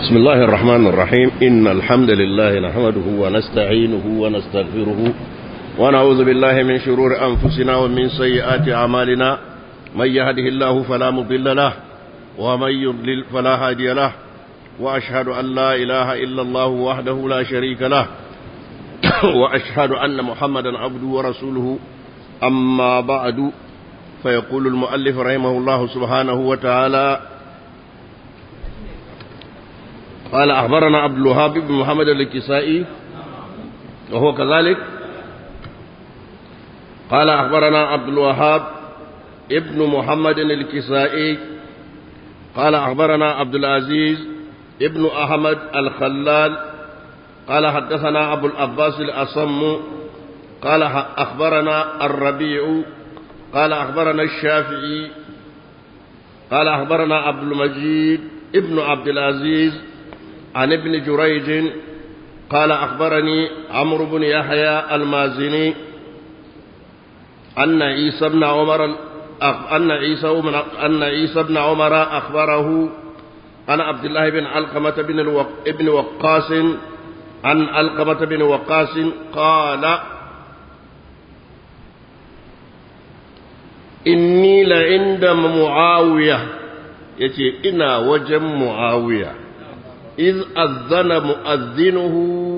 بسم الله الرحمن الرحيم إن الحمد لله نحمده ونستعينه ونستغفره ونعوذ بالله من شرور أنفسنا ومن سيئات أعمالنا من يهده الله فلا مضل له ومن يضلل فلا هادي له وأشهد أن لا إله إلا الله وحده لا شريك له وأشهد أن محمدا عبده ورسوله أما بعد فيقول المؤلف رحمه الله سبحانه وتعالى قال أخبرنا عبد الوهاب بن محمد الكسائي وهو كذلك قال أخبرنا عبد الوهاب ابن محمد الكسائي قال أخبرنا عبد العزيز ابن أحمد الخلال قال حدثنا أبو العباس الأصم قال أخبرنا الربيع قال أخبرنا الشافعي قال أخبرنا عبد المجيد ابن عبد العزيز عن ابن جريج قال أخبرني عمرو بن يحيى المازني أن عيسى بن عمر أن عيسى أن عيسى بن عمر أخبره عن عبد الله بن علقمة بن الوق... ابن وقاص عن علقمة بن وقاص قال إني لعند معاوية يتي إنا وجم معاوية إذ أذن مؤذنه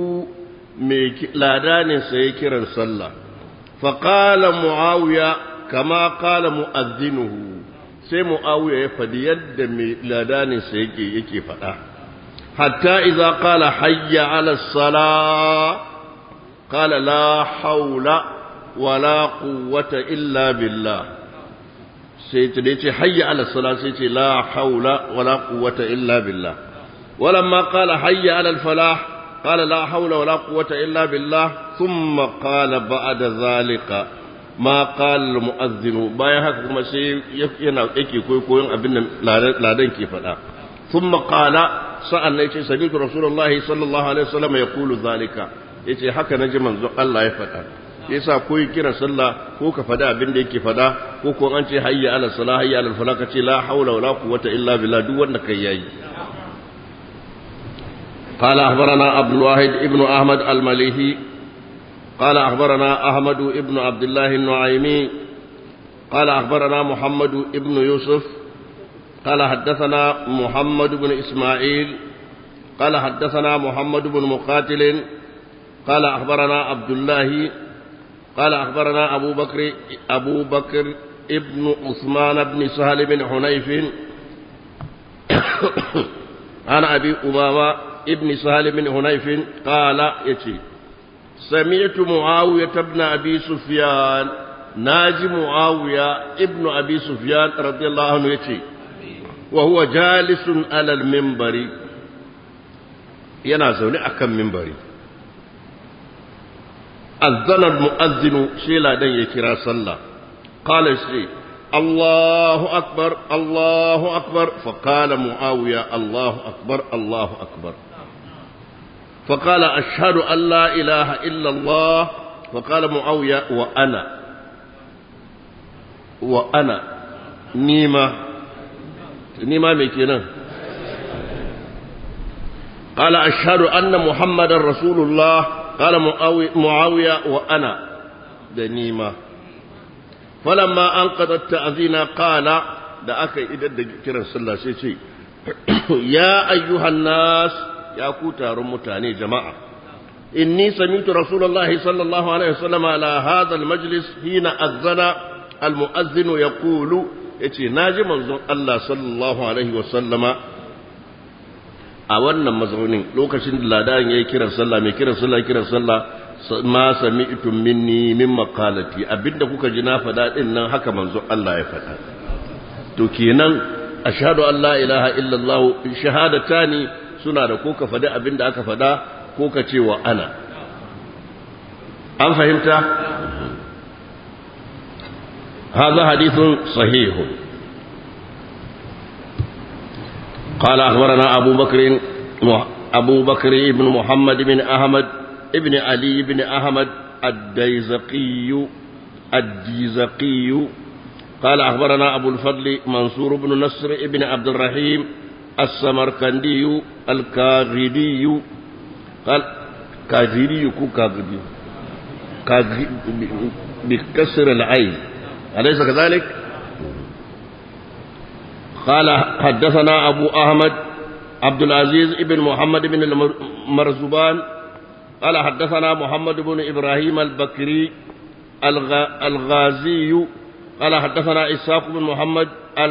لادان سيكرا صلى فقال معاوية كما قال مؤذنه sai mu'awiya ya faɗi yadda mai ladaninsa yake yake faɗa hatta idza qala hayya ala sala qala la haula wala quwwata illa billah sai ta ce hayya ala sala sai ce la haula wala quwwata illa billah ولما قال حي على الفلاح قال لا حول ولا قوة إلا بالله ثم قال بعد ذلك ما قال المؤذن بايا haka kuma sai yana yake koyon abin da ladan ke faɗa ثم قال sa'an nan yace sami'tu rasulullahi sallallahu alaihi wasallam yaqulu zalika yace haka naji manzo Allah ya faɗa yasa ko kira sallah ko ka faɗa abin da yake faɗa ko ko an ce hayya ala salah hayya ala falah ka ce la haula wala quwwata illa billah duk wanda kai yayi قال أخبرنا عبد الواحد ابن أحمد المليحي قال أخبرنا أحمد ابن عبد الله النعيمي قال أخبرنا محمد ابن يوسف قال حدثنا محمد بن إسماعيل قال حدثنا محمد بن مقاتل قال أخبرنا عبد الله قال أخبرنا أبو بكر أبو بكر ابن عثمان بن سهل بن حنيف عن أبي أمامة ابن سهل بن هنيف قال يتي سمعت معاوية بن أبي سفيان ناجي معاوية ابن أبي سفيان رضي الله عنه يتي وهو جالس على المنبر ينازل أكم منبري أذن المؤذن شيلا دن يكرا صلى قال شيء الله أكبر الله أكبر فقال معاوية الله أكبر الله أكبر فقال أشهد أن لا إله إلا الله فقال معاوية وأنا وأنا نيمة نيمة مكينا قال أشهد أن محمد رسول الله قال معاوية وأنا دنيمة فلما أنقذ التأذين قال da aka yi idan da kiran sallah sai ce ya ayyuhan nas ya ku taron mutane jama'a inni samitu rasulullahi sallallahu alaihi wasallam ala hadha almajlis hina azzana almuazzin yaqulu yace naji manzon Allah sallallahu alaihi wasallama a wannan mazaunin lokacin da ladan yayi kiran sallah mai kiran sallah kiran sallah ma sami'tum minni min maqalati abinda kuka ji na faɗa din nan haka manzon Allah ya faɗa to kenan ashhadu an la ilaha illallah shahadatani suna da ko ka faɗi abin da aka faɗa ko ka ce wa ana an fahimta هذا حديث صحيح قال أخبرنا أبو بكر أبو بكر بن محمد بن أحمد ابن علي بن أحمد الديزقي الديزقي قال أخبرنا أبو الفضل منصور بن نصر ابن عبد الرحيم السمرقندي الكاغدي قال كاغدي كو كاغدي كاغدي بكسر العين أليس كذلك قال حدثنا أبو أحمد عبد العزيز بن محمد بن المرزبان قال حدثنا محمد بن إبراهيم البكري الغازي قال حدثنا إسحاق بن محمد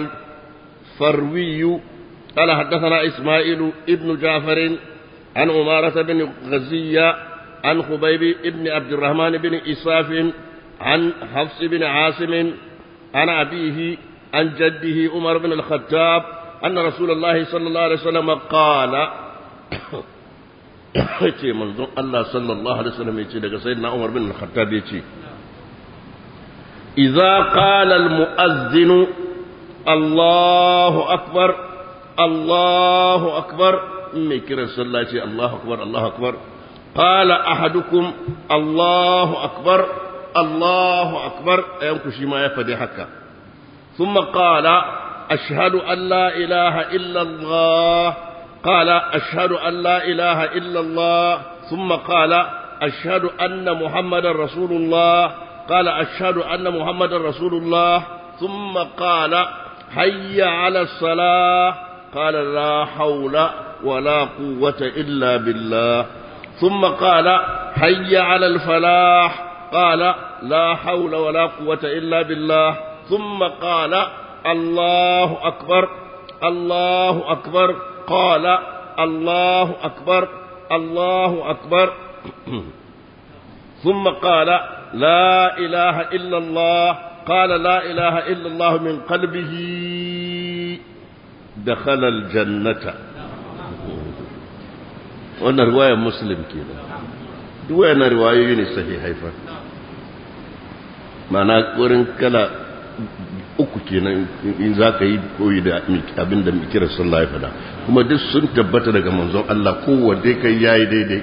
الفروي قال حدثنا إسماعيل ابن جعفر عن عمارة بن غزية عن خبيب بن عبد الرحمن بن إساف عن حفص بن عاصم عن أبيه عن جده عمر بن الخطاب أن رسول الله صلى الله عليه وسلم قال yace manzon Allah sallallahu alaihi wasallam yace daga sayyidina Umar bin Al-Khattab yace idza qala al-mu'adhdhin Allahu akbar Allahu akbar me kira sallah ce Allahu akbar Allahu akbar qala ahadukum Allahu akbar Allahu akbar ayan ku shi ma ya fadi haka thumma qala ashhadu an la ilaha illa Allah قال أشهد أن لا إله إلا الله ثم قال أشهد أن محمد رسول الله قال أشهد أن محمد رسول الله ثم قال حي على الصلاة قال لا حول ولا قوة إلا بالله ثم قال حي على الفلاح قال لا حول ولا قوة إلا بالله ثم قال الله أكبر الله أكبر قال الله أكبر الله أكبر ثم قال لا إله إلا الله قال لا إله إلا الله من قلبه دخل الجنة وانا رواية مسلم كده وانا رواية يوني صحيح حيفا معنى قرن كلا uku kenan in za ka yi koyi da abin da kira sallah ya fada kuma duk sun tabbata daga manzon Allah kowanne kai yayi daidai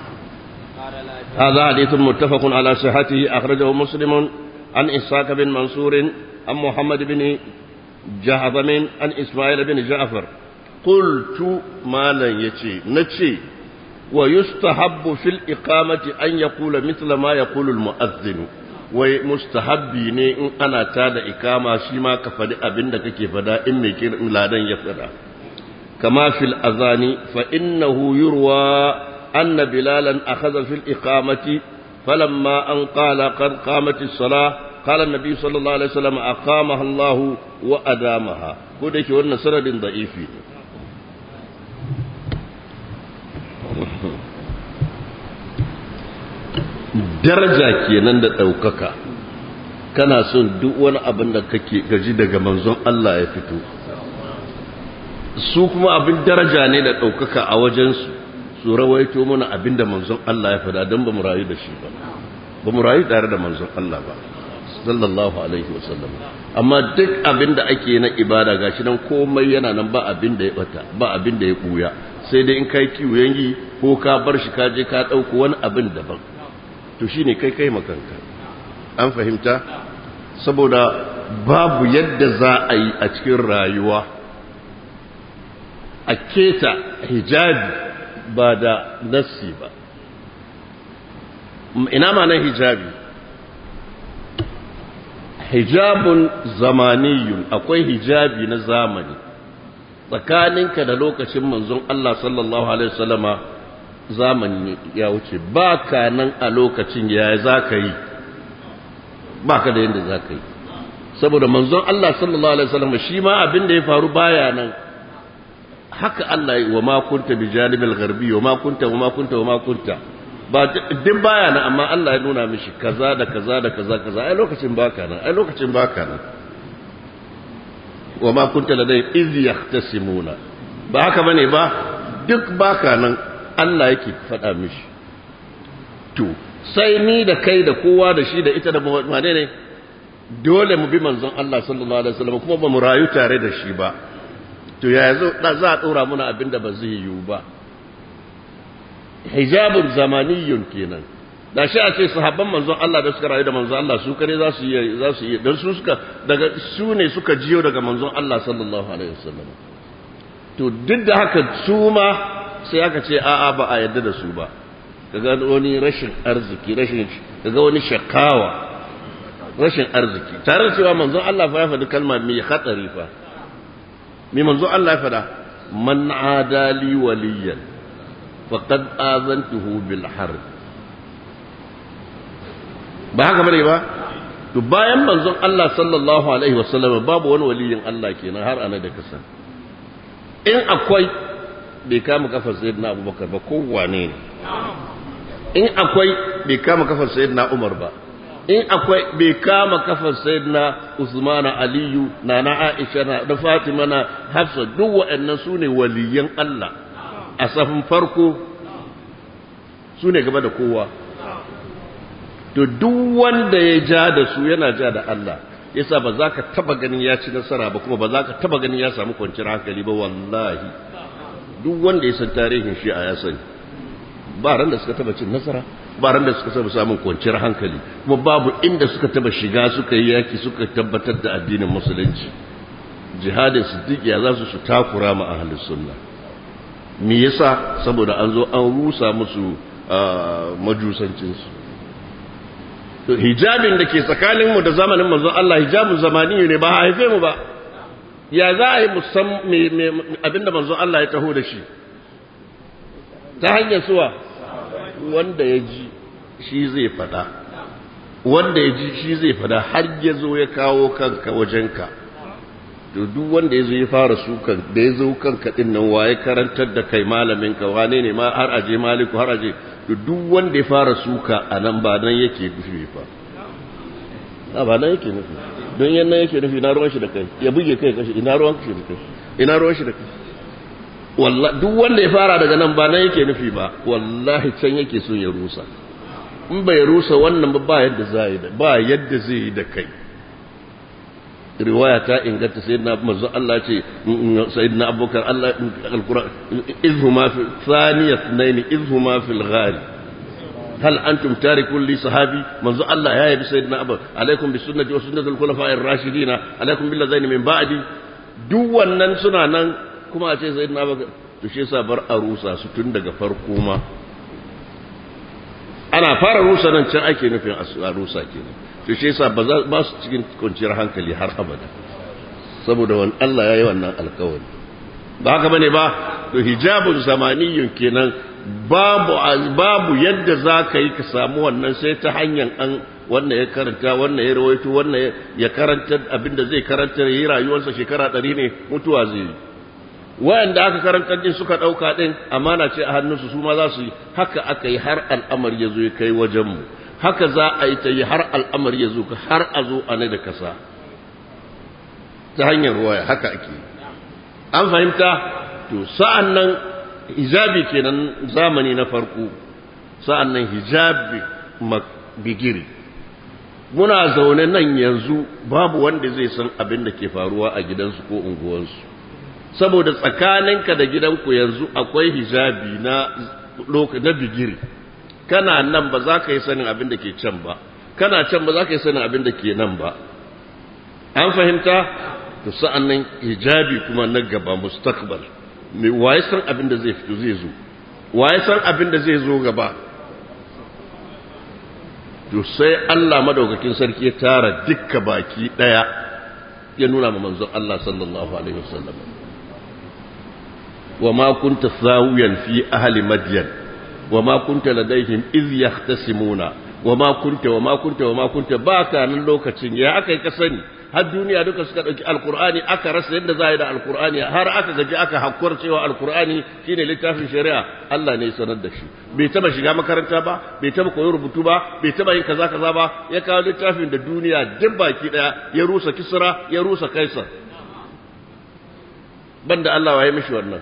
هذا حديث متفق على صحته أخرجه مسلم عن إسحاق بن منصور عن محمد بن جهضم عن إسماعيل بن جعفر قلت ما لن يتي نتي ويستحب في الإقامة أن يقول مثل ما يقول المؤذن wai mustahabbi ne in ana tada ikama shi ma ka faɗi abin da kake fada in mai kiran ladan ya fada kama fil azani fa innahu yurwa anna bilalan akhadha fil iqamati falamma an qala qad qamat as-salah qala an-nabi sallallahu alaihi wasallam aqamaha Allah wa adamaha ko da ke wannan sanadin da'ifi ne daraja kenan da ɗaukaka kana son duk wani abin da kake gaji daga manzon Allah ya fito su kuma abin daraja ne da ɗaukaka a wajensu su rawaito mana abin da manzon Allah ya fada don ba mu rayu da shi ba ba mu rayu tare da manzon Allah ba sallallahu alaihi wasallam amma duk abin da ake na ibada gashi nan komai yana nan ba abin da ya bata ba abin da ya buya sai dai in kai kiwon yi ko ka bar shi ka je ka ɗauko wani abin daban to shi ne kai kai makanka an fahimta saboda babu yadda za a yi a cikin rayuwa a keta hijabi ba da nassi ba ina ma nan hijabi hijabun zamaniyun akwai hijabi na zamani tsakaninka da lokacin manzon Allah sallallahu alaihi wasallama zamani ya wuce ba ka nan a lokacin ya za ka yi ba ka da yadda za ka yi saboda manzon Allah sallallahu Alaihi wasallam shi ma abin da ya faru baya nan haka Allah wa ma kunta bi janibil gharbi wa ma kunta wa ma kunta wa ma kunta ba duk baya nan amma Allah ya nuna mishi kaza da kaza da kaza kaza ai lokacin baka nan ai lokacin baka nan wa ma kunta ladai iz yahtasimuna ba haka bane ba duk baka nan Allah yake faɗa mishi to sai ni da kai da kowa da shi da ita da wane ne dole mu bi manzon Allah sallallahu alaihi wasallam kuma ba mu rayu tare da shi ba to ya zo za a ɗora muna abin da ba zai yiwu ba hijabun zamaniyun kenan da shi a ce sahabban manzon Allah da suka rayu da manzon Allah su kare za su yi za su yi dan su suka daga su ne suka jiyo daga manzon Allah sallallahu alaihi wasallam to duk da haka su ma sai aka ce a'a ba a yadda da su ba kaga wani rashin arziki rashin kaga wani shakawa rashin arziki tare da cewa manzon Allah fa ya faɗi kalma mai hatsari fa mai manzon Allah ya faɗa man adali waliyan faqad azantuhu bil harb ba haka bane ba to bayan manzon Allah sallallahu alaihi wasallam babu wani waliyin Allah kenan har ana da kasan in akwai bai kama kafar sayyidina Abubakar ba kowane ne in akwai bai kama kafar sayyidina Umar ba in akwai bai kama kafar sayyidina Usman Aliyu nana Aisha na da Fatima na Hafsa duk waɗannan su ne waliyan Allah a safin farko su ne gaba da kowa to duk wanda ya ja da su yana ja da Allah yasa ba za ka taba ganin ya ci nasara ba kuma ba za ka taba ganin ya samu kwanciyar hankali ba wallahi duk wanda ya san tarihin shi a ya sani ba ran da suka taba cin nasara ba ran da suka taba samun kwanciyar hankali kuma babu inda suka taba shiga suka yi yaki suka tabbatar da addinin musulunci jihadin siddiq ya za su su takura ma ahlus sunna me yasa saboda an zo an rusa musu majusancinsu to hijabin da ke tsakaninmu da zamanin manzon Allah hijabun zamani ne ba haife mu ba ya za a yi musam abinda manzon Allah ya taho da shi ta hanyar suwa wanda ya ji shi zai fada wanda ya ji shi zai fada har ya zo ya kawo kanka wajenka to duk wanda ya zo ya fara sukan da ya zo kanka din nan waye karantar da kai malamin ka wane ne ma har aje maliku har aje to duk wanda ya fara suka a nan ba nan yake nufi fa a ba nan yake nufi don yan nan yake nufi na ruwan shi da kai ya buge kai kashi ina ruwan shi da kai ina ruwan shi da kai wallahi duk wanda ya fara daga nan ba nan yake nufi ba wallahi can yake so ya rusa in bai rusa wannan ba ba yadda zai da ba yadda zai yi da kai riwaya ta inganta sayyidina manzo Allah ce sayyidina abubakar Allah alquran izhuma fi thaniyat nayn izhuma fil ghar hal antum tarikun li sahabi manzo Allah ya yabi sayyidina abu alaikum bi sunnati wa sunnati al-khulafa'i ar-rashidin alaikum bil ladaini min ba'di duk wannan suna nan kuma a ce sayyidina abubakar to shi yasa bar a rusa su tun daga farko ma ana fara rusa nan can ake nufin a rusa kenan to shi yasa ba ba su cikin kwanciyar hankali har abada saboda wani Allah ya yi wannan alkawari ba haka bane ba to hijabun zamaniyun kenan babu babu yadda za ka yi ka samu wannan sai ta hanyar an wannan ya karanta wannan ya rawaito wannan ya karanta abinda zai karanta yi rayuwarsa shekara ɗari ne mutuwa zai yi wayanda aka karanta din suka ɗauka ɗin amana ce a hannunsu su ma za su yi haka aka yi har al'amari ya zo ya kai wajenmu haka za a yi ta yi har al'amari ya zo har a zo a ne da kasa ta hanyar waya haka ake an fahimta to sa'an nan hijabi kenan zamani na farko sa'an nan hijabi bigiri muna zaune nan yanzu babu wanda zai san abin da ke faruwa a gidansu ko unguwansu saboda tsakaninka da gidanku yanzu akwai hijabi na na bigiri kana nan ba za ka yi sanin abin da ke can ba kana can ba za ka yi sanin abin da ke nan ba an fahimta to sa'an nan hijabi kuma na gaba mustaqbal me waye san abin da zai fito zai zo waye san abin da zai zo gaba to sai Allah madaukakin sarki ya tara dukka baki daya ya nuna ma manzon Allah sallallahu alaihi wasallam wa ma kunta sawiyan fi ahli madyan wa ma kunta ladaihim iz yahtasimuna wa ma kunta wa ma kunta wa ma kunta baka nan lokacin ya akai ka sani har duniya duka suka ɗauki alkur'ani aka rasa yadda za a yi da alkur'ani har aka gaji aka hakkuwar cewa alkur'ani shine littafin shari'a Allah ne ya sanar da shi bai taba shiga makaranta ba bai taba koyi rubutu ba bai taba yin kaza kaza ba ya kawo littafin da duniya duk baki daya ya rusa kisra ya rusa kaisar banda Allah waye mishi wannan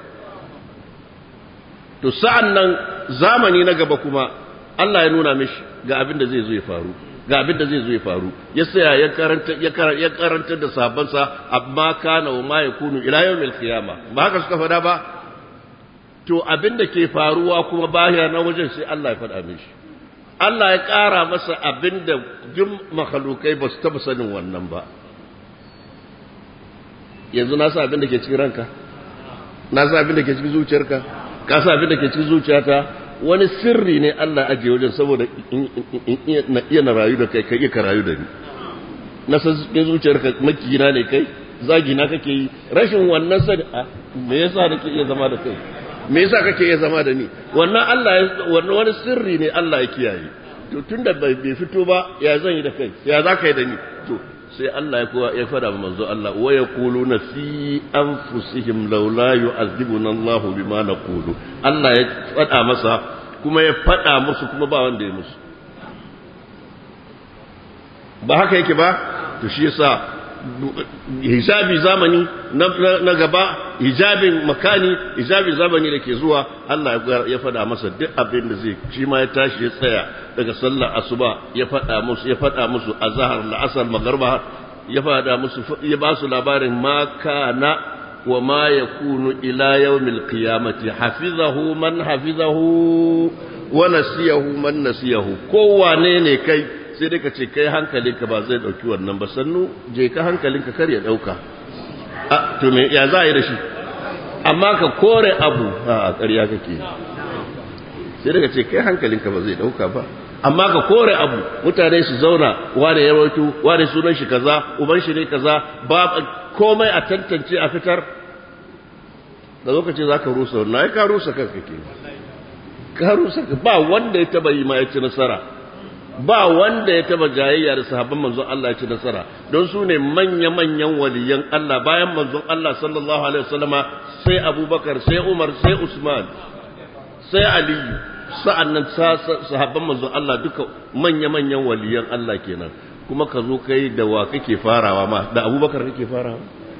to sa'an nan zamani na gaba kuma Allah ya nuna mishi ga abin da zai zo ya faru ga abin da zai zo ya faru ya saya ya karanta ya karanta da sabansa amma kana wa ma yakunu ila yawmil qiyama ba haka suka fada ba to abin da ke faruwa kuma baya na wajen sai Allah ya fada mishi Allah ya ƙara masa abin da duk makhlukai ba su taba sanin wannan ba yanzu na sa abin da ke cikin ranka na sa abin da ke cikin zuciyarka ka sa abin da ke cikin zuciyata wani sirri ne Allah ajiye wajen saboda na iya na rayu da kai ka iya ka rayu da ni na san cikin zuciyarka makina ne kai zagina kake yi rashin wannan sani a me yasa nake iya zama da kai me yasa kake iya zama da ni wannan Allah wannan wani sirri ne Allah ya kiyaye to tunda bai fito ba ya zan yi da kai ya za ka yi da ni to sai Allah ya kowa ya fada ma manzo Allah wa yaquluna fi anfusihim laula yu'adhibuna Allah bima naqulu Allah ya fada masa kuma ya fada musu kuma ba wanda ya musu ba haka yake ba to shi yasa hijabi zamani na gaba hijabin makani hijabin zamani da ke zuwa Allah ya fada masa duk abin da zai shi ma ya tashi ya tsaya daga sallar asuba ya fada musu ya fada musu azhar la'asar magarba ya fada musu ya ba su labarin ma kana wa ma yakunu ila yawmil qiyamati hafizahu man hafizahu wa nasiyahu man nasiyahu kowane ne kai sai dai ka ce kai hankalinka ba zai dauki wannan ba sannu je ka hankalinka kar ya dauka a to me ya za a yi da shi amma ka kore abu a ƙarya kake sai dai ka ce kai hankalinka ba zai dauka ba amma ka kore abu mutane su zauna wane ya rawaito wane sunan shi kaza uban shi ne kaza ba komai a tantance a fitar da lokaci za ka rusa wannan ai ka rusa kanka ke ka rusa ba wanda ya taba yi ma ya ci nasara ba wanda ya taba jayayya da sahabban manzon Allah ya ci nasara don su ne manya-manyan waliyan Allah bayan manzon Allah sallallahu alaihi wasallama sai Abubakar sai Umar sai Usman sai Aliyu sa'annan sahabban manzon Allah duka manya-manyan waliyan Allah kenan kuma ka zo kai da wa kake farawa ma da Abubakar kake farawa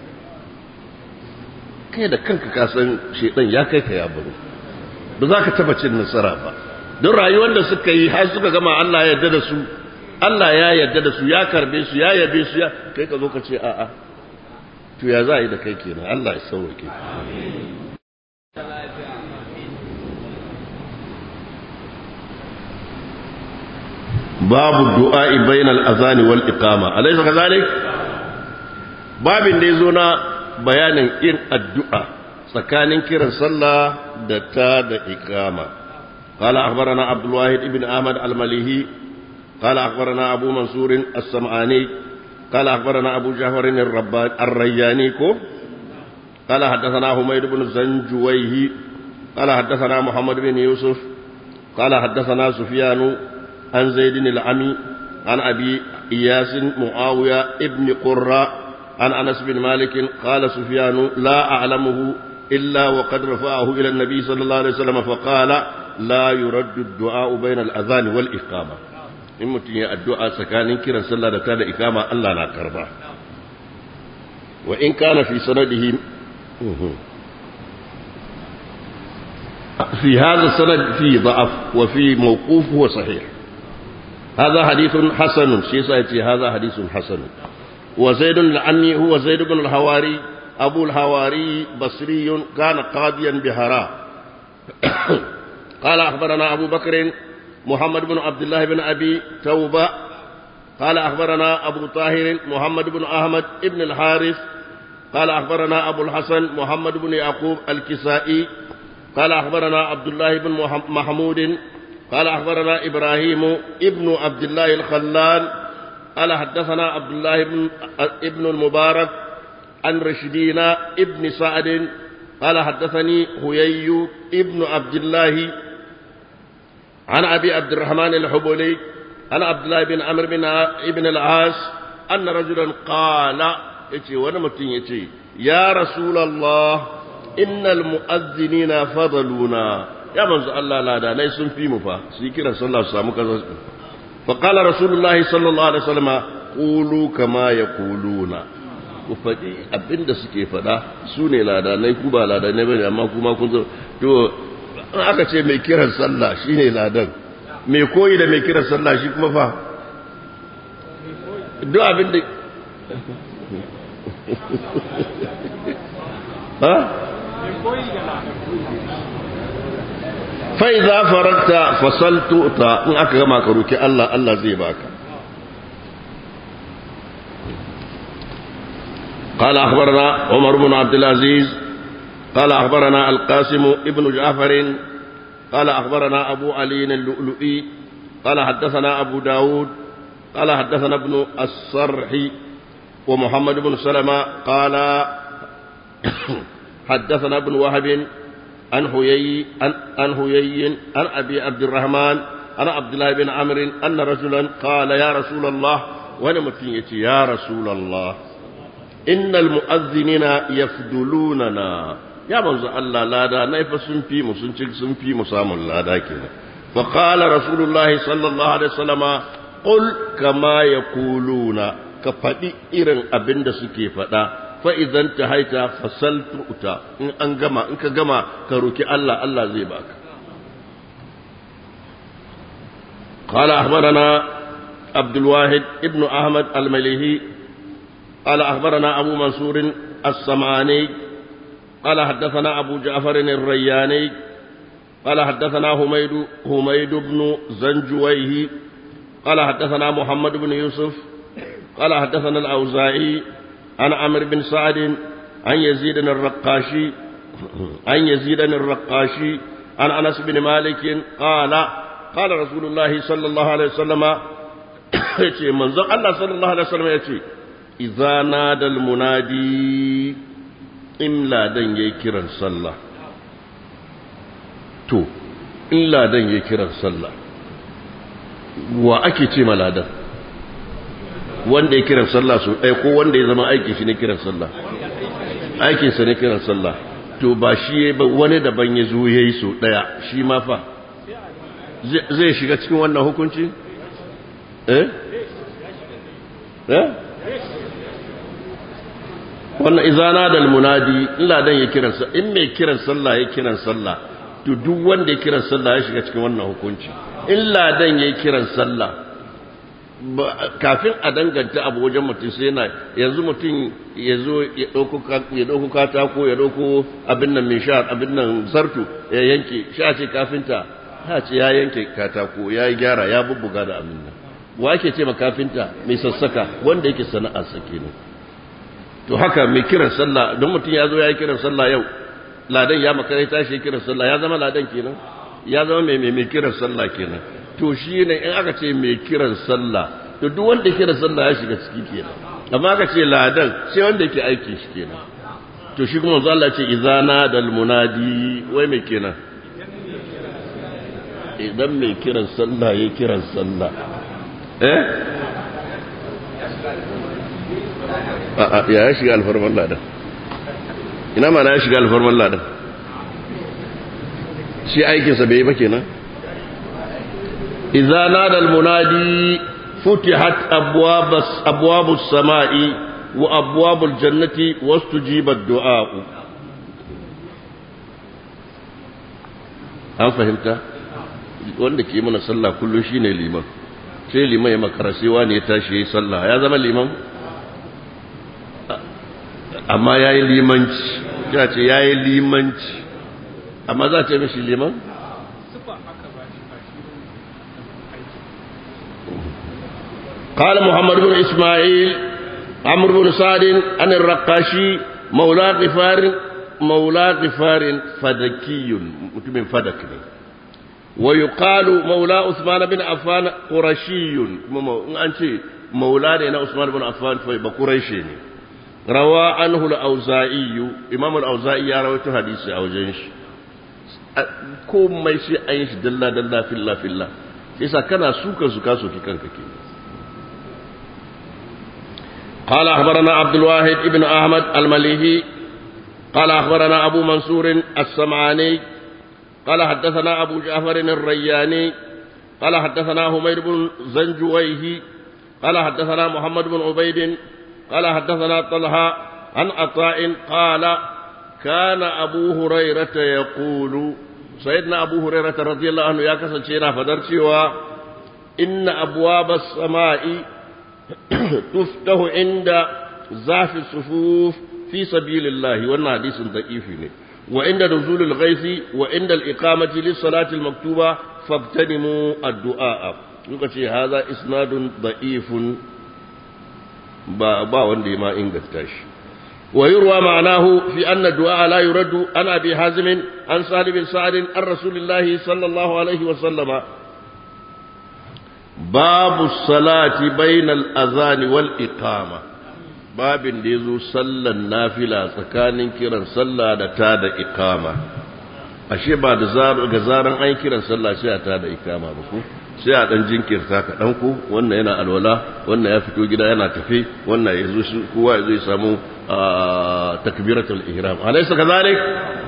kai da kanka ka san shedan ya kai ka ya baro ba za ka taba cin nasara ba don rayuwar da suka yi har suka gama Allah ya yarda da su Allah ya yarda da su ya karbe su ya yabe su ya kai ka zo ka ce a'a to ya za a yi da kai kenan Allah ya sauke babu du'a'i bainal azani wal iqama alaysa kadhalik babin da yazo na bayanin yin addu'a tsakanin kiran sallah da ta da iqama قال أخبرنا عبد الواحد بن أحمد المليهي قال أخبرنا أبو منصور السمعاني قال أخبرنا أبو جعفر الرياني قال حدثنا حميد بن زنجويه قال حدثنا محمد بن يوسف قال حدثنا سفيان عن زيد العمي عن أبي إياس معاوية ابن قرة عن أنس بن مالك قال سفيان لا أعلمه إلا وقد رفعه إلى النبي صلى الله عليه وسلم فقال لا يرد الدعاء بين الأذان والإقامة in mutum ya addu'a tsakanin kiran sallah da ta da ikama Allah na karba wa in kana fi sanadihi fi hadha sanad fi da'af wa fi mawquf wa sahih hadha hadithun hasan shi yasa yace hadha hadithun hasan wa zaid al-ammi huwa zaid ibn al-hawari abu al-hawari basri kana qadiyan bihara قال أخبرنا أبو بكر محمد بن عبد الله بن أبي توبة قال أخبرنا أبو طاهر محمد بن أحمد بن الحارث قال أخبرنا أبو الحسن محمد بن يعقوب الكسائي قال أخبرنا عبد الله بن محمود قال أخبرنا إبراهيم ابن عبد الله الخلال قال حدثنا عبد الله بن ابن المبارك عن رشدين ابن سعد قال حدثني هيي ابن عبد الله عن أبي عبد الرحمن الحبولي عن عبد الله بن عمرو بن ابن العاص أن رجلا قال يتي ونمتن يتي يا رسول الله إن المؤذنين فضلونا يا من الله لا دا ليس في مفا سيكرا صلى الله عليه وسلم فقال رسول الله صلى الله عليه وسلم قولوا كما يقولون ku faɗi abin da suke faɗa su ne ladanai ku ba ladanai bane amma kuma kun zo to in aka ce mai kiran sallah shine ladan mai koyi da mai kiran sallah shi kuma fa duk abin da ha fa idza farakta fasaltu ta in aka gama ka roki Allah Allah zai baka قال أخبرنا عمر بن عبد العزيز قال أخبرنا القاسم ابن جعفر قال أخبرنا أبو علي اللؤلؤي قال حدثنا أبو داود قال حدثنا ابن الصرح ومحمد بن سلمة قال حدثنا ابن وهب عن هيي عن هيي عن أبي عبد الرحمن عن عبد الله بن عمرو أن رجلا قال يا رسول الله ونمتين يا رسول الله إن المؤذنين يفضلوننا ya manzo Allah lada na fa sun fi mu sun ci sun fi mu samun lada kenan fa qala rasulullah sallallahu alaihi wasallama qul kama yaquluna ka fadi irin abin da suke fada fa idan tahaita fasaltu uta in an gama in ka gama ka roki Allah Allah zai baka قال أخبرنا عبد الواحد ابن أحمد المليهي قال أخبرنا أبو منصور السمعاني قال حدثنا أبو جعفر الرياني قال حدثنا هميد هميد بن زنجويه قال حدثنا محمد بن يوسف قال حدثنا الأوزاعي عن عمرو بن سعد عن يزيد الرقاشي عن يزيد الرقاشي عن أنس بن مالك قال قال رسول الله صلى الله عليه وسلم يتي منزل الله صلى الله عليه وسلم يتي إذا نادى المنادي in ladan ya yi kiran sallah to in ladan ya yi kiran sallah wa ake ce ladan wanda ya kiran sallah su ɗaya ko wanda ya zama aiki shi ne kiran sallah aikinsa ne kiran sallah to ba shi ya ba wani daban ya zo ya yi su ɗaya shi ma fa zai shiga cikin wannan hukunci? eh? eh? wannan izana da munadi illa dan ya kiran sa in mai kiran sallah ya kiran sallah to duk wanda ya kiran sallah ya shiga cikin wannan hukunci illa dan ya kiran sallah kafin a danganta abu wajen mutum sai yana yanzu mutum ya zo ya ɗauko katako ya ɗauko abin nan mai sha abin nan zartu ya yanke sha ce kafinta ha ce ya yanke katako ya yi gyara ya bubbuga da abin nan wa ake ce ma kafinta mai sassaka wanda yake sana'ar sa kenan to haka mai kiran sallah don mutum ya zo ya yi kiran sallah yau ladan ya makara tashi kiran sallah ya zama ladan kenan ya zama mai mai kiran sallah kenan to shi ne in aka ce mai kiran sallah to duk wanda kiran sallah ya shiga ciki kenan amma aka ce ladan sai wanda yake aiki shi kenan to shi kuma manzo Allah ce izana dal munadi wai mai kenan idan mai kiran sallah ya kiran sallah eh ya ya shiga alfarman ladan ina ma na ya shiga alfarman ladan shi aikinsa bai yi ba kenan idza nada almunadi futihat abwabus abwabus samai wa abwabul jannati wastujiba ad-du'a an fahimta wanda ke mana sallah kullum shine liman sai liman ya makara sai wani ya tashi yayi sallah ya zama liman amma ya yi limanci ya ce ya yi limanci amma za ce mishi liman? قال محمد بن إسماعيل عمرو بن سعد عن الرقاشي مولى غفار مولى غفار فدكي متمن فدك ويقال مولى عثمان بن عفان قرشي أنت مولى عثمان بن عفان فقريشي روى عنه الأوزائي إمام الأوزائي يروي حديث أو جنش komai sai an yi shi dalla dalla filla filla yasa kana suka suka soki kanka ke قال أخبرنا عبد الواحد ابن أحمد المليهي قال أخبرنا أبو منصور السمعاني قال حدثنا أبو جعفر الرياني قال حدثنا همير بن زنجويه قال حدثنا محمد بن عبيد قال حدثنا طلحة عن عطاء قال كان أبو هريرة يقول سيدنا أبو هريرة رضي الله عنه يا كسر فدرسوا إن أبواب السماء تفتح عند زاف الصفوف في سبيل الله وانا حديث ضعيف وعند نزول الغيث وعند الإقامة للصلاة المكتوبة فاغتنموا الدعاء يقول هذا إسناد ضعيف ba ba wanda ya ma inganta shi ويروى معناه في أن الدعاء لا يرد عن أبي حازم عن سهل بن سعد عن رسول الله صلى الله عليه وسلم باب الصلاة بين الأذان والإقامة باب ديزو صلى النافلة سكان كيران صلى دتا دا إقامة ashe ba da ga zaran an kiran sallah sai a tada ikama ba ko sai a dan jinkirta ka dan ku wannan yana alwala wannan ya fito gida yana tafe wannan ya zo shi kowa ya zo ya samu takbiratul ihram alaysa kadhalik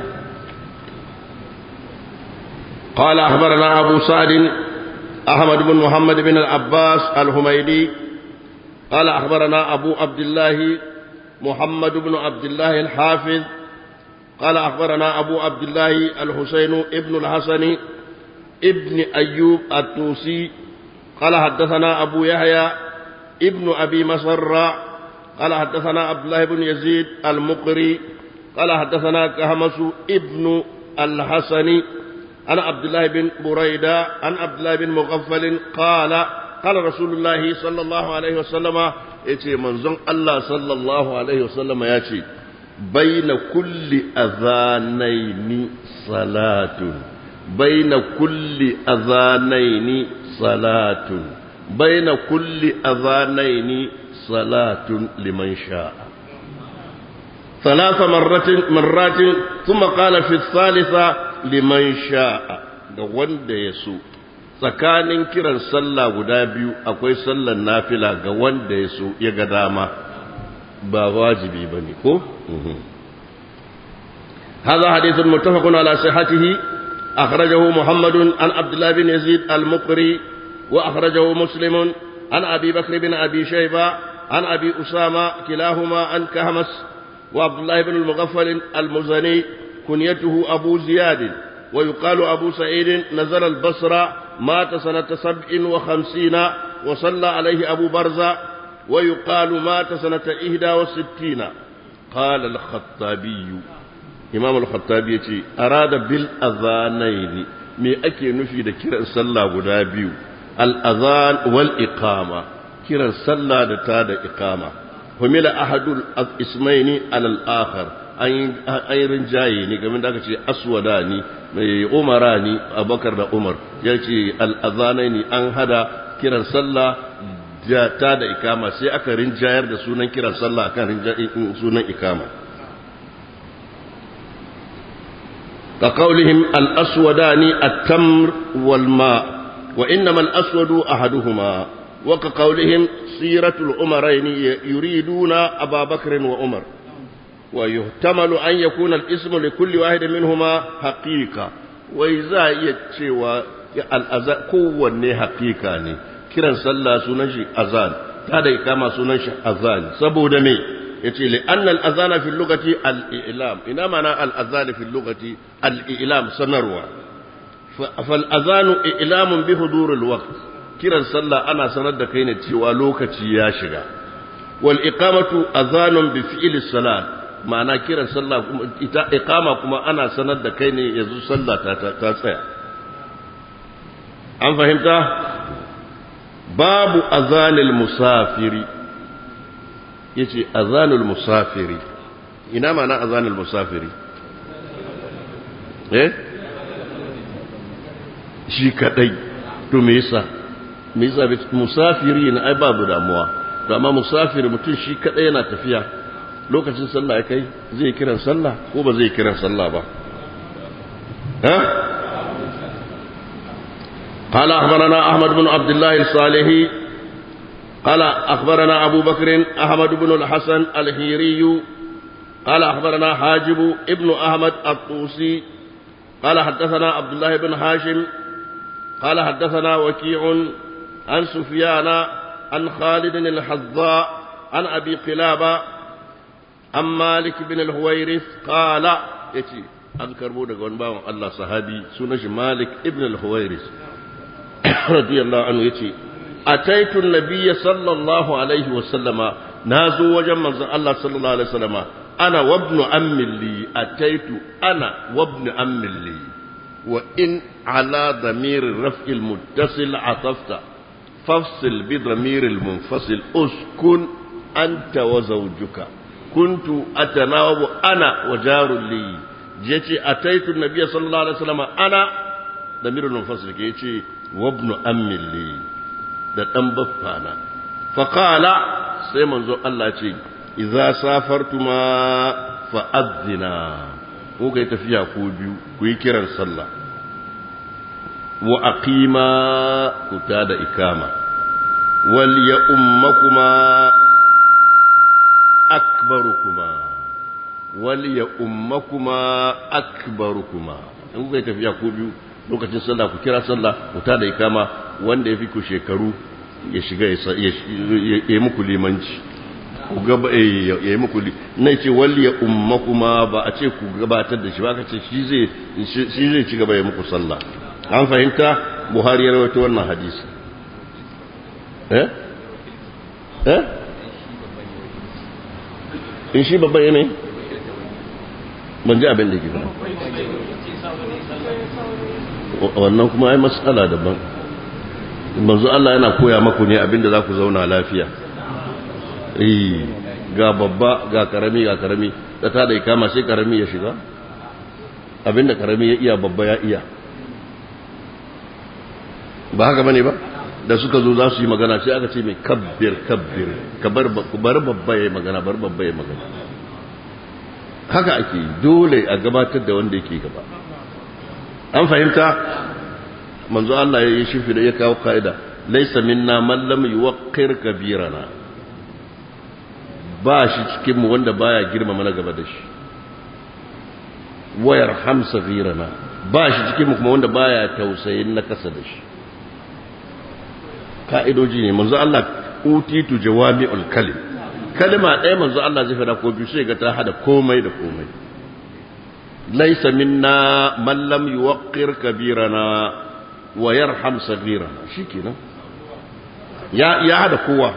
قال أخبرنا أبو سعد أحمد بن محمد بن العباس الحميدي قال أخبرنا أبو عبد الله محمد بن عبد الله الحافظ قال أخبرنا أبو عبد الله الحسين ابن الحسن ابن أيوب التوسي قال حدثنا أبو يحيى ابن أبي مسر قال حدثنا عبد الله بن يزيد المقري قال حدثنا كهمس ابن الحسن عن عبد الله بن بريدة عن عبد الله بن مغفل قال قال رسول الله صلى الله عليه وسلم يتي منزون الله صلى الله عليه وسلم يتي بين كل أذانين صلاة بين كل أذانين صلاة بين كل أذانين صلاة لمن شاء ثلاث مرات مرات ثم قال في الثالثة liman sha'a ga wanda ya so tsakanin kiran sallah guda biyu akwai sallan nafila ga wanda ya so ya ga dama ba wajibi ba ne ko? هذا حديث متفق على صحته أخرجه محمد عن عبد الله بن يزيد المقري وأخرجه مسلم عن أبي بكر بن أبي شيبة عن أبي أسامة كلاهما عن كهمس وعبد الله بن المغفل المزني كنيته أبو زياد ويقال أبو سعيد نزل البصرة مات سنة سبع وخمسين وصلى عليه أبو برزة ويقال مات سنة إهدى وستين قال الخطابي إمام الخطابي أراد بالأذانين me ake nufi da kiran sallah guda biyu al'azan wal iqama kiran sallah da ta da iqama humila ahadul ismaini alal akhar an yi rinjaye ne game da aka ce aswada ni mai umara ni abakar da umar ya ce al'azanai ne an hada kiran sallah da ta da ikama sai aka rinjayar da sunan kiran sallah akan sunan ikama ka kaulihim al'aswadani at-tamr wal ma wa innama al-aswadu ahaduhuma wa ka kaulihim siratul umaraini yuriduna ababakar wa umar ويحتمل أن يكون الاسم لكل واحد منهما حقيقة وإذا يتشوى الأذان كون حقيقة كرا صلى سنشي أذان هذا كما سنشي أذان سبو دمي يتي لأن الأذان في اللغة الإعلام إنما معنى الأذان في اللغة الإعلام سنروى فالأذان إعلام بحضور الوقت كرا صلى أنا سند كين تشوى لوكتي يا شغا والإقامة أذان بفعل الصلاة ma'ana kiran sallah kuma ita iqama kuma ana sanar da kai ne yanzu sallah ta ta tsaya an fahimta babu azanil musafiri yace azanul musafiri ina ma'ana azanul musafiri eh shi kadai to me yasa me yasa musafiri ne ai babu damuwa to amma musafiri mutum shi kadai yana tafiya lokacin sallah ya kai zai kiran sallah ko ba zai kiran sallah ba ha قال أخبرنا أحمد بن عبد الله الصالحي قال أخبرنا أبو بكر أحمد بن الحسن الهيري قال أخبرنا حاجب ابن أحمد الطوسي قال حدثنا عبد الله بن هاشم قال حدثنا وكيع عن سفيان عن خالد الحظاء عن أبي قلابة عن مالك بن الهويرث قال يتي أذكر بودك ونباو الله صحابي سنش مالك ابن الهويرث رضي الله عنه يتي أتيت النبي صلى الله عليه وسلم نازو وجمع الله صلى الله عليه وسلم أنا وابن أم لي أتيت أنا وابن أم لي وإن على ضمير الرفع المتصل عطفت فافصل بضمير المنفصل اسكن أنت وزوجك kuntu atanawabu ana wa jarul li yace ataitu nabiyyi sallallahu alaihi wasallam ana damirul munfasil ke yace wa ibn ammi li da dan baffana fa qala sai manzo Allah ce idza safartuma fa adzina ko kai tafiya ko biyu ku yi kiran sallah wa aqima ku tada ikama wal ya ummakuma akbarukuma wal ya ummakuma akbarukuma in kuka yi tafiya ko biyu lokacin sallah ku kira sallah ku tada ikama wanda ya fi ku shekaru ya shiga ya yi muku limanci ku gaba ya yi muku na ce wal ya ummakuma ba a ce ku gabatar da shi ba ka ce shi zai ci gaba ya muku sallah an fahimta buhari ya rawaito wannan hadisi eh eh in shi babban yanayi ban ji abin da ke ba wannan kuma ai matsala daban manzo Allah yana koya maku ne abin da za ku zauna lafiya ga babba ga karami ga karami da ta da ikama sai karami ya shiga abinda karami ya iya babba ya iya ba haka bane ba da suka zo za su yi magana sai aka ce mai kabbir kabbir ka bar babba ya yi magana bar babba ya yi magana haka ake dole a gabatar da wanda yake gaba an fahimta manzo Allah ya yi shifi da ya kawo ka'ida laysa minna man lam yuwaqqir kabirana ba shi cikin mu wanda baya girmama na gaba da shi wayar hamsa girana ba shi cikin mu kuma wanda baya tausayin na kasa da shi ka'idoji ne manzo Allah utitu jawami'ul kalim kalma ɗaya manzo Allah zai fada ko biyu sai ga ta hada komai da komai laysa minna man lam yuwaqqir kabirana wa yarham saghirana shikenan ya ya hada kowa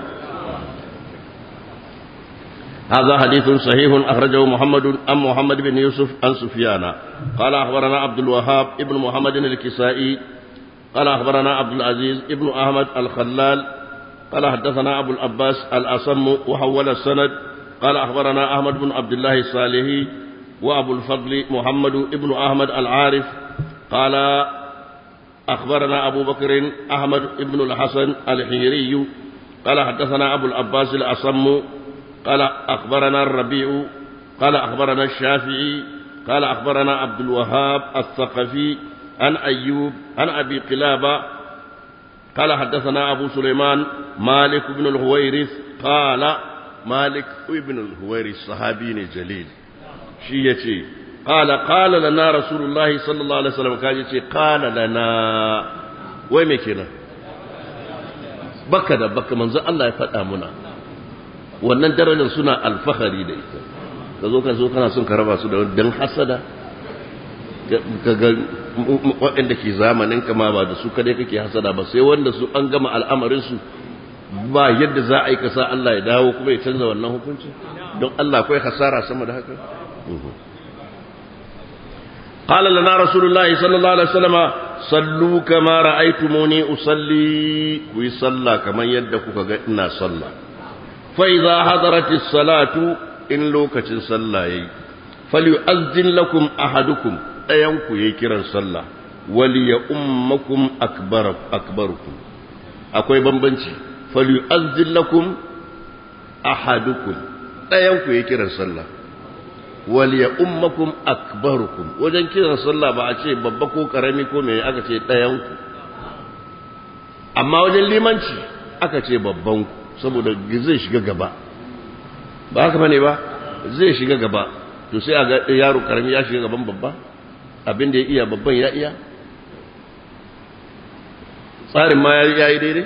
هذا حديث صحيح أخرجه محمد أم محمد بن يوسف عن سفيان قال أخبرنا عبد الوهاب ابن محمد الكسائي قال أخبرنا عبد العزيز ابن أحمد الخلال قال حدثنا أبو العباس الأصم وحول السند قال أخبرنا أحمد بن عبد الله الصالحي وأبو الفضل محمد ابن أحمد العارف قال أخبرنا أبو بكر أحمد ابن الحسن الحيري قال حدثنا أبو العباس الأصم قال أخبرنا الربيع قال أخبرنا الشافعي قال أخبرنا عبد الوهاب الثقفي عن أيوب عن أبي قلابة قال حدثنا أبو سليمان مالك بن الهويرث قال مالك ابن الهويرث صحابي جليل شيتي قال قال لنا رسول الله صلى الله عليه وسلم كان قال لنا وين كنا baka da baka manzo Allah ya faɗa muna wannan darajar suna alfahari da ita ka zo ka zo kana son ka raba su da dan hasada ka ga waɗanda ke zamanin kama ba da su kadai kake hasada ba sai wanda su an gama al'amarin su ba yadda za a yi kasa Allah ya dawo kuma ya canza wannan hukunci don Allah akwai hasara sama da haka قال لنا رسول الله صلى الله عليه وسلم صلوا كما رأيتموني أصلي ويصلى كما يدك إنا صلى فإذا حضرت الصلاة إن لوكة صلى فليؤذن لكم أحدكم ɗayanku ya yi kiran sallah wali ya ummakum akbar akbarukum akwai bambanci falyu'azzin lakum ahadukum ɗayanku ya yi kiran sallah wali ya ummakum akbarukum wajen kiran sallah ba a ce babba ko karami ko me aka ce ɗayanku amma wajen limanci aka ce babbanku saboda zai shiga gaba ba haka bane ba zai shiga gaba to sai a ga yaro karami ya shiga gaban babba abin da ya iya babban ya iya tsarin ma ya yi daidai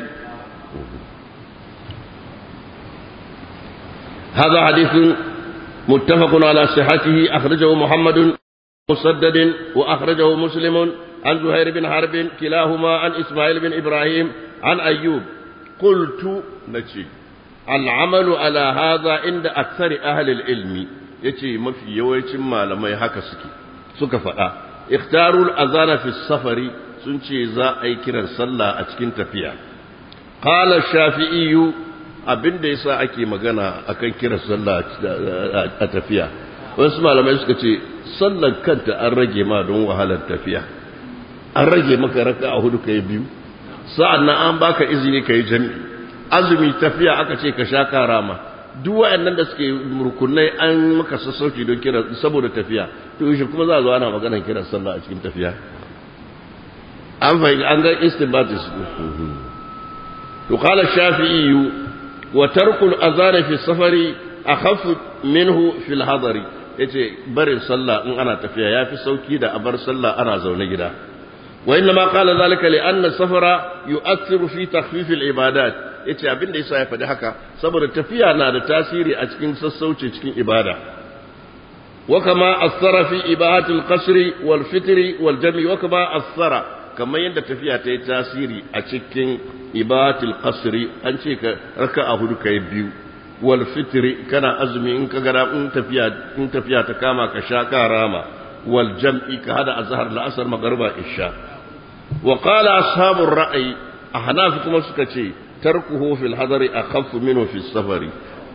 هذا حديث متفق على صحته أخرجه محمد مسدد وأخرجه مسلم عن زهير بن حرب كلاهما عن إسماعيل بن إبراهيم عن أيوب قلت نجي العمل على هذا عند أكثر أهل العلم يتي ما في يويت ما لما يحكى سكي suka faɗa ikhtarul azana fi safari sun ce za a yi kiran sallah a cikin tafiya qala shafi'i abin da yasa ake magana akan kira sallah a tafiya wasu malamai suka ce sallar kanta an rage ma don wahalar tafiya an rage maka raka a hudu kai biyu sa'an nan an baka izini kai jami'i azumi tafiya aka ce ka sha karama duk waɗannan da suke rukunai an maka sassauci don kira saboda tafiya to shi kuma za a zo ana maganar kiran sallah a cikin tafiya an fahimta an ga istinbatis to qala shafi'i wa tarkul azan fi safari akhaffu minhu fil hadari yace barin sallah in ana tafiya yafi sauki da a bar sallah ana zaune gida wa inna ma qala zalika li anna safara yu'athiru fi takhfif al ibadat yace abin da yasa ya faɗi haka saboda tafiya na da tasiri a cikin sassauci cikin ibada wa kama asara fi ibahat al qasri wal fitri wal jami wa kama asara kamar yadda tafiya ta yi tasiri a cikin ibatul qasri an ce ka raka a hudu kai biyu wal fitri kana azumi in ka gara in tafiya in tafiya ta kama ka sha ka rama wal jam'i ka hada azhar la asar magriba isha wa qala ashabur ra'yi ahnaf kuma suka ce tarkuhu fil hadari akhaffu minhu fis safari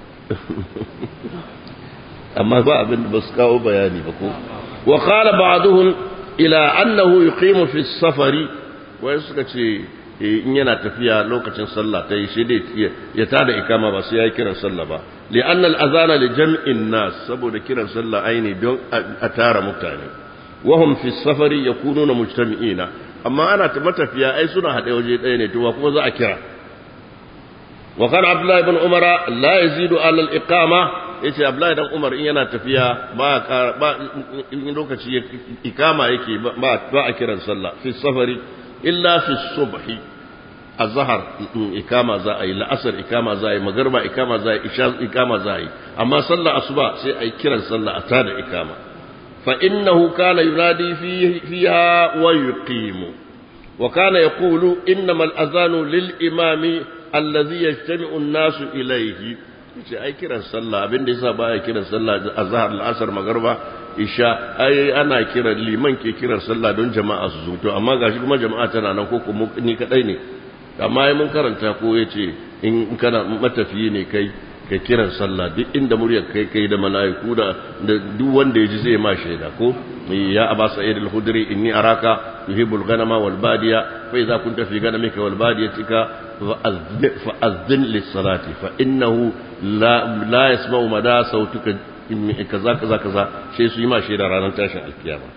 amma ba abin da basu kawo bayani ba ko wa qala ba'dhum ila annahu yuqimu fi safari wai suka ce in yana tafiya lokacin sallah ta yi shi dai ya tada ikama ba sai ya yi kiran sallah ba li anna al azana li jam'in nas saboda kiran sallah aini don a tara mutane wa hum fi safari yakununa mujtami'ina amma ana ta matafiya ai suna haɗe waje ɗaya ne to kuma za a kira wa kana abdullahi ibn umara la yazidu ala al iqama yace Abdullahi dan Umar in yana tafiya ba ba in lokaci ikama yake ba ba a kiran sallah fi safari illa fi subhi azhar ikama za a yi la'asar ikama za a yi magarba ikama za a yi isha ikama za a yi amma sallah asuba sai a yi kiran sallah a tada ikama fa innahu kana yunadi fiha wa yuqimu wa kana yaqulu innamal azanu lil imami alladhi yajtami'u an-nasu ilayhi ce ai kiran sallah abin da yasa baya kiran sallah azhar al-asr magharba isha ai ana kiran liman ke kiran sallah don jama'a su zo to amma gashi kuma jama'a tana nan ko kuma ni kadai ne amma ai mun karanta ko yace in kana matafiyi ne kai ka kiran sallah duk inda muryar kai kai da mala'iku da duk wanda yaji zai ma shaida ko ya aba sa'id al-khudri inni araka tuhibbul ghanama wal badiya fa idza kunta fi ghanamika wal badiyatika fa'azzin lis-salati fa innahu la la yasma'u mada sautuka kaza kaza kaza sai su yi ma shaida ranar tashin alkiyama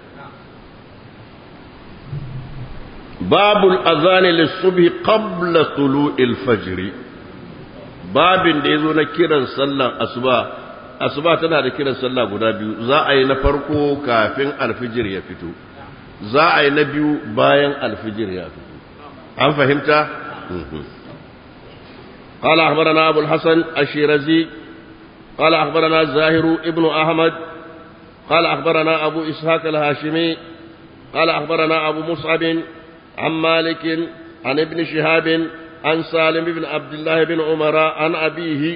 babul azani lis-subhi qabla tulu'il fajr babin da yazo na kiran sallan asuba asuba tana da kiran sallah guda biyu za a yi na farko kafin alfijir ya fito za a yi na biyu bayan alfijir ya fito an fahimta قال أخبرنا أبو الحسن الشيرزي قال أخبرنا زاهر ابن أحمد قال أخبرنا أبو إسحاق الهاشمي قال أخبرنا أبو مصعب عن مالك عن ابن شهاب عن سالم بن عبد الله بن عمر عن أبيه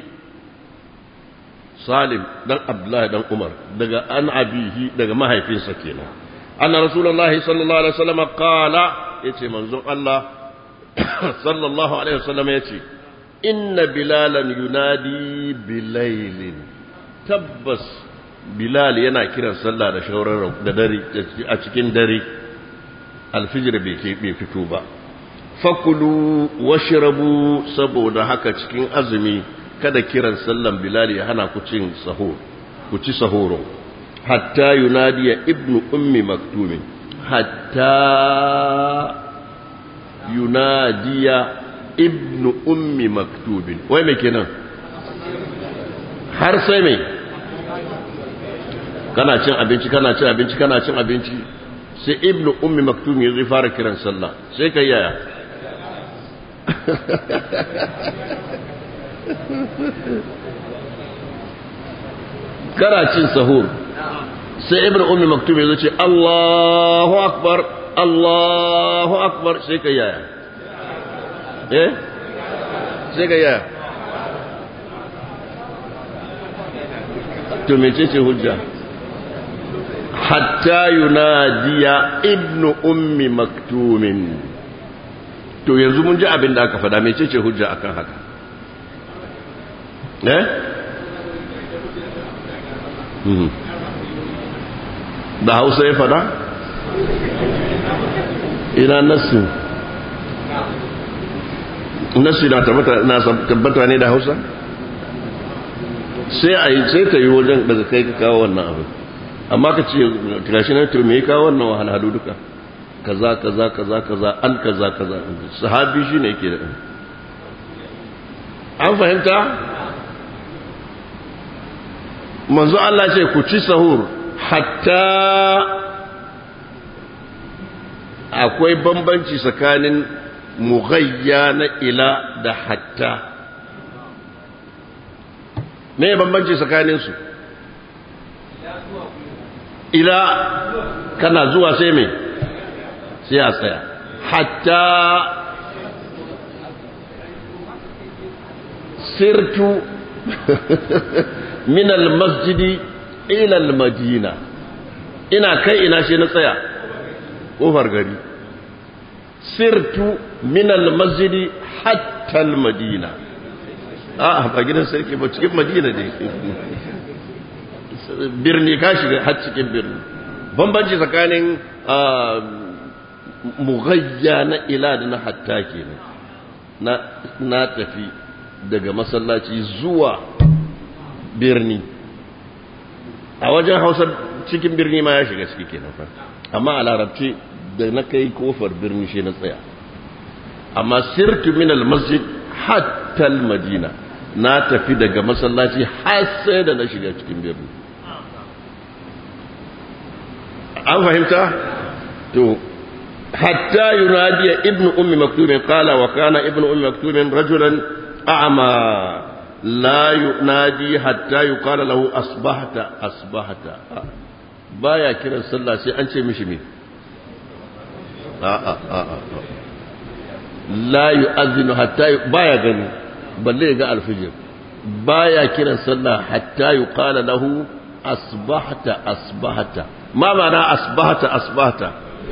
سالم بن عبد الله بن عمر دقى عن أبيه دقى ما هي في سكينة أن رسول الله صلى الله عليه وسلم قال يتي منظور الله صلى الله عليه وسلم يتي inna bilalan yunadi bilailin tabbas bilal yana kiran sallah da shauran da dare a cikin dare alfijir bai fito ba fakulu washrabu saboda haka cikin azumi kada kiran sallan bilal ya hana ku cin sahur ku ci sahuro hatta yunadiya ibnu ummi maktumin hatta yunadiya ibnu ummi maktubin wai mai kenan har sai mai kana cin abinci kana cin abinci kana cin abinci sai ibnu ummi maktubin ya zai fara kiran sallah sai kai yaya kana cin sahur sai ibnu ummi maktubin ya ce Allahu akbar Allahu akbar sai kai yaya eh sai ga yaya to mecece hujja hatta yunadiya ibnu ummi maktumin to yanzu mun ji abin da aka faɗa mecece hujja akan haka eh da hausa ya fada ina nassin nassi na tabbata ne da hausa sai a yi sai ta yi wajen daga kai ka kawo wannan abu amma ka ce gashi na to me kawo wannan wahalhalu duka kaza kaza kaza kaza an kaza kaza sahabi shine yake da an fahimta manzo Allah ce ku ci sahur hatta akwai bambanci tsakanin mughayya na ila da hatta me bambanci tsakanin su ila kana zuwa sai me sai a tsaya hatta sirtu min almasjidi ila almadina ina kai ina shi na tsaya kofar gari sirtu min almasjidi hatta almadina a ba gidan sarki ba cikin madina ne birni ka shiga har cikin birni bambanci tsakanin mughayya na ila da na hatta kenan na tafi daga masallaci zuwa birni a wajen hausa cikin birni ma ya shiga ciki kenan fa amma a larabci da na kai kofar birni shi na tsaya amma sirtu min masjid hatta madina na tafi daga masallaci har sai da na shiga cikin birni an fahimta to hatta yunadiya ibnu ummi maktumin qala wa kana ibnu ummi maktumin rajulan a'ma la yunadi hatta yuqala lahu asbahta asbahta baya kiran sallah sai an ce mishi me a a a la yu'adhinu hatta baya gani balle ga alfijir baya kiran sallah hatta yuqala lahu asbahta asbahta ma ma'ana asbahta asbahta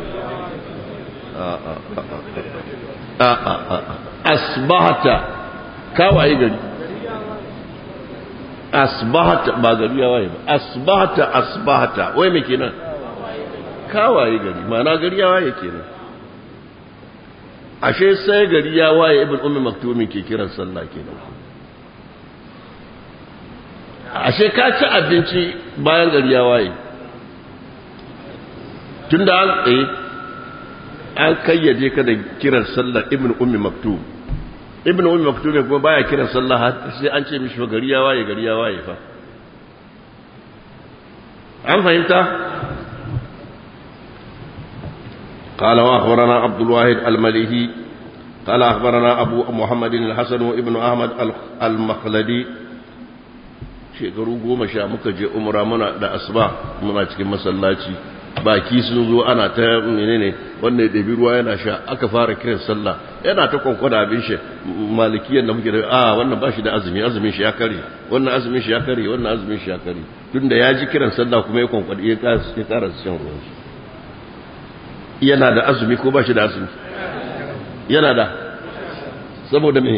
asbahta kawai gari asbahta ba gari ya waye ba asbahta asbahta wai me kenan kawai gari ma'ana gari ya waye kenan ashe sai gari ya waye ibn ummi maktumin ke kiran sallah kenan ashe ka ci abinci bayan gari ya waye tunda an tsaye an kayyade ka da kiran sallar ibn ummi maktum ibn ummi maktum kuma baya kiran sallah sai an ce mishi gari ya waye gari ya waye fa an fahimta قال واخبرنا عبد الواحد المليهي قال اخبرنا ابو محمد الحسن وابن احمد المخلدي shekaru goma sha muka je umra muna da asuba muna cikin masallaci baki sun zo ana ta menene wannan da ruwa yana sha aka fara kiran sallah yana ta kwankwada abin shi malikiyan da muke da a wannan ba shi da azumi azumin shi ya kare wannan azumin shi ya kare wannan azumin shi ya kare tunda ya ji kiran sallah kuma ya kwankwada ya kara shan ruwan shi yana da azumi ko ba shi da azumi yana da saboda me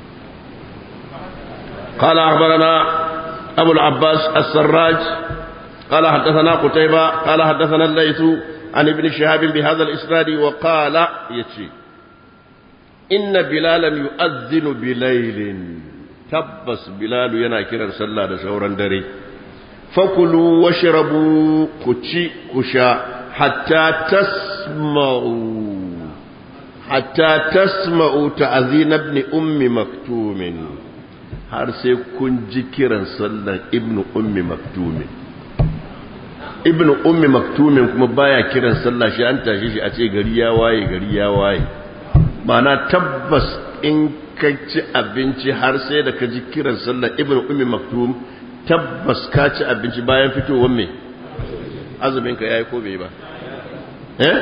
قال أخبرنا أبو العباس السراج قال حدثنا قتيبة قال حدثنا الليث عن ابن شهاب بهذا الإسناد وقال يتشي إن بلالا يؤذن بليل تبس بلال يناكرا صلى شورا دري فكلوا واشربوا كتشي كشا حتى تسمعوا حتى تسمعوا تأذين ابن أم مكتوم har sai kun ji kiran sallan ibnu ummi maktumin ibnu ummi maktumin kuma baya kiran sallah shi an tashi shi a ce gari ya waye gari ya waye mana tabbas in ka ci abinci har sai da ka ji kiran sallan ibnu ummi maktum tabbas ka ci abinci bayan fitowar me azumin ka yayi ko bai ba eh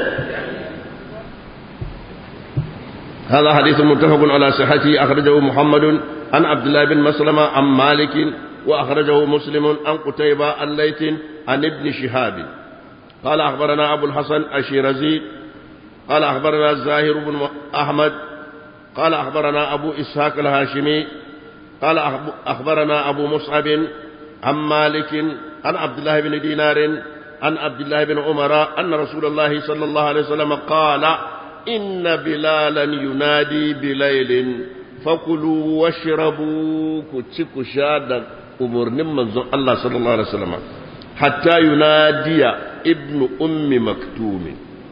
هذا حديث متفق على صحته أخرجه محمد عن عبد الله بن مسلمة عن مالك وأخرجه مسلم عن قتيبة الليث عن ابن شهاب قال أخبرنا أبو الحسن الشيرازي قال أخبرنا الزاهر بن أحمد قال أخبرنا أبو إسحاق الهاشمي قال أخبرنا أبو مصعب عن مالك عن عبد الله بن دينار عن عبد الله بن عمر أن رسول الله صلى الله عليه وسلم قال إن بلالا ينادي بليل فكلوا واشربوا كتشك شادا أمور من الله صلى الله عليه وسلم حتى ينادي ابن أم مكتوم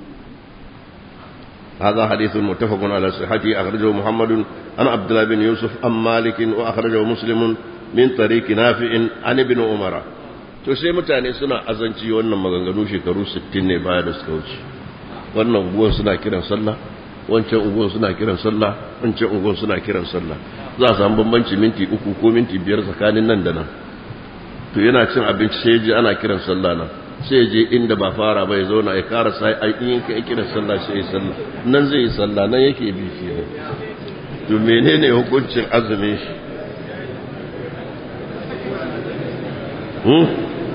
هذا حديث متفق على صحته أخرجه محمد عن عبد الله بن يوسف عن مالك وأخرجه مسلم من طريق نافع عن ابن عمر to sai mutane suna azanci wannan maganganu shekaru 60 ne baya da suka wuce wannan unguwan suna kiran sallah wancan unguwan suna kiran sallah wancan unguwan suna kiran sallah za a samu bambanci minti uku ko minti biyar tsakanin nan da nan to yana cin abinci sai ji ana kiran sallah nan sai je inda ba fara ba ya zauna ya kara sai ai in ka kiran sallah sai ya sallah nan zai yi sallah nan yake bi shi to menene hukuncin azumin shi hmm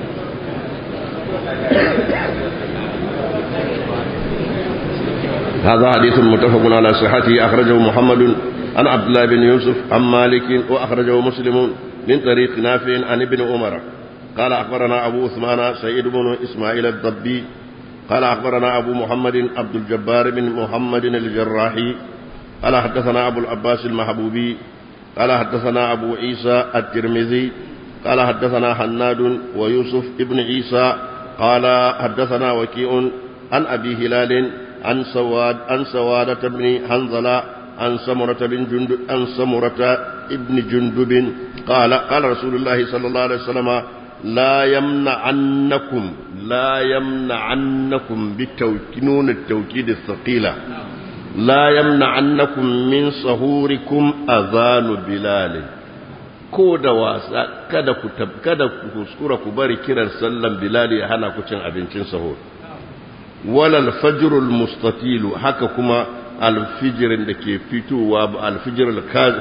هذا حديث متفق على صحته أخرجه محمد عن عبد الله بن يوسف عن مالك وأخرجه مسلم من طريق نافع عن ابن عمر قال أخبرنا أبو عثمان سيد بن إسماعيل الضبي قال أخبرنا أبو محمد عبد الجبار بن محمد الجراحي قال حدثنا أبو العباس المحبوبي قال حدثنا أبو عيسى الترمذي قال حدثنا حناد ويوسف ابن عيسى قال حدثنا وكيع عن أبي هلال عن سواد عن سوادة بن حنظلة عن سمرة بن جندب عن سمرة ابن جندب قال قال رسول الله صلى الله عليه وسلم لا يمنعنكم لا يمنعنكم بالتوكيد التوكيد الثقيلة لا يمنعنكم من صهوركم أذان بلال ko da wasa kada ku kada ku kuskura ku bari kiran sallan bilal ya hana ku cin abincin sahur wala al-fajrul mustatil haka kuma alfijirin da ke fitowa alfijir